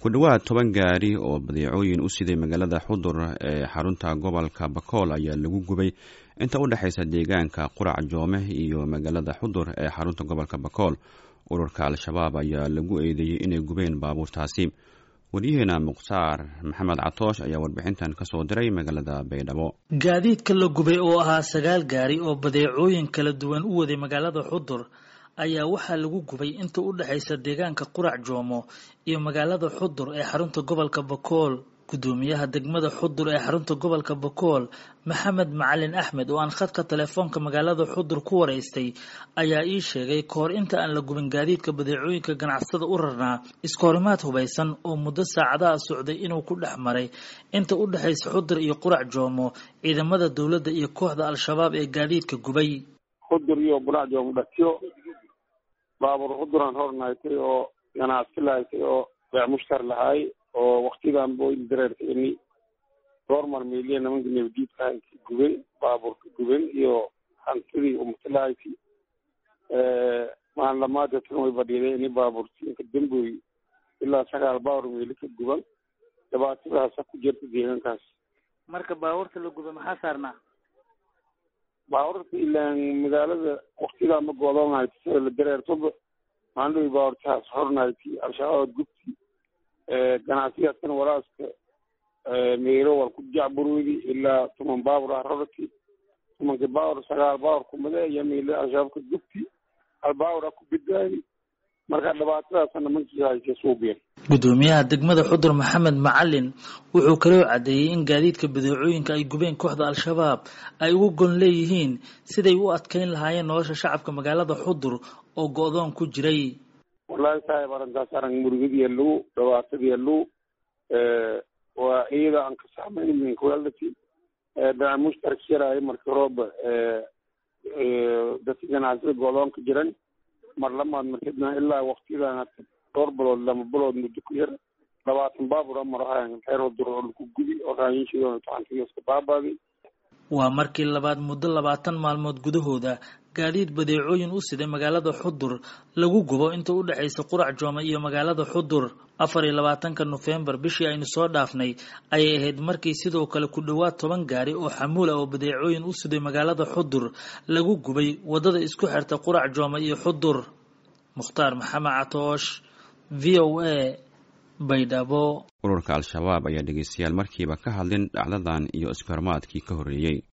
ku dhowaad toban gaari oo badeecooyin u siday magaalada xudur ee xarunta gobolka bakool ayaa lagu gubay inta u dhexaysa deegaanka qurac joome iyo magaalada xudur ee xarunta gobolka bakool ururka al-shabaab ayaa lagu eedeeyey inay gubeen baabuurtaasi waryaheena mukhtaar maxamed catoosh ayaa warbixintan kasoo diray magaalada baydhabo gaadiidka la gubay oo ahaa sagaal gaari oo badeecooyin kala duwan u waday magaalada xudur ayaa waxaa lagu gubay inta u dhexaysa deegaanka qurac joomo iyo magaalada xudur ee xarunta gobolka bakool gudoomiyaha degmada xudur ee xarunta gobolka bakool maxamed macalin axmed oo aan khadka telefoonka magaalada xudur ku waraystay ayaa ii sheegay kahor inta aan la gubin gaadiidka badeecooyinka ganacsada u rarnaa iskahorimaad hubaysan oo muddo saacadaha socday inuu ku dhex maray inta u dhexaysa xudur iyo qurac joomo ciidamada dowladda iyo kooxda al-shabaab ee gaadiidka gubay xudur iyo qurac joomo dhatiyo baabuur xuduran hornaaytay oo ganacsi lahaysay oo beec mushtar lahaay oo waktidan boyn dareerka ini doormar meeliya nimanka nabadiidka hayti guben baabuurka guben iyo hantidii umatilahayti maalamaada tan way badhiiday ini baabuurtiinka damboy ilaa sagaal baawur meeli ka guban dhibaatadaasa ku jirta deegaankaas marka baabuurta la gubay maxaa saarnaa baabuurta ilaan magaalada waktidan ma goodoonhayti sida la dareertoba maandhowi baabuurtahaas hornayti al-shabaab gubti ganacsigaaskan walaaska meelo wal ku jacburwedi ilaa tuman baabur arorati tumanka baawur sagaal baawur kumade iyo meelo al-shabaabka gubti hal baawur a ku badbaadi marka dhibaatadaasa nimankii haysa suubiyan gudoomiyaha degmada xudur maxamed macalin wuxuu kaloo caddeeyey in gaadiidka badeecooyinka ay gubeen kooxda al-shabaab ay ugu gon leeyihiin siday u adkeyn lahaayeen nolosha shacabka magaalada xudur oo go-doon ku jiray wallahi saaib arrintaas arag murugadiya lagu dhibaatadiya lagu waa iyada aan ka saamayn minkwality daa mushtarak yaraayo marka rooba dadka ganacsida goodoonka jiran mar lamaad markidna ilaa waktidan dhowr bilood lama bilood muddo ku yar labaatan baabur amar ahayan xeer dur oo laku gudi oo raayinshidooda taxantigaska baabaadi waa markii labaad muddo labaatan maalmood gudahooda gaadiid badeecooyin u siday magaalada xudur lagu gubo inta u dhexaysa qurac joome iyo magaalada xudur afar iyo labaatanka nofembar bishii aynu soo dhaafnay ayay ahayd markii sidoo kale ku dhowaad toban gaari oo xamuul ah oo badeecooyin u siday magaalada xudur lagu gubay waddada isku xirta qurac joome iyo xudur mukhtaar maxamed catoosh v o a baydhabo ururka al-shabaab ayaa dhegeystayaal markiiba ka hadlin dhacdadan iyo iskuhormaadkii ka horreeyey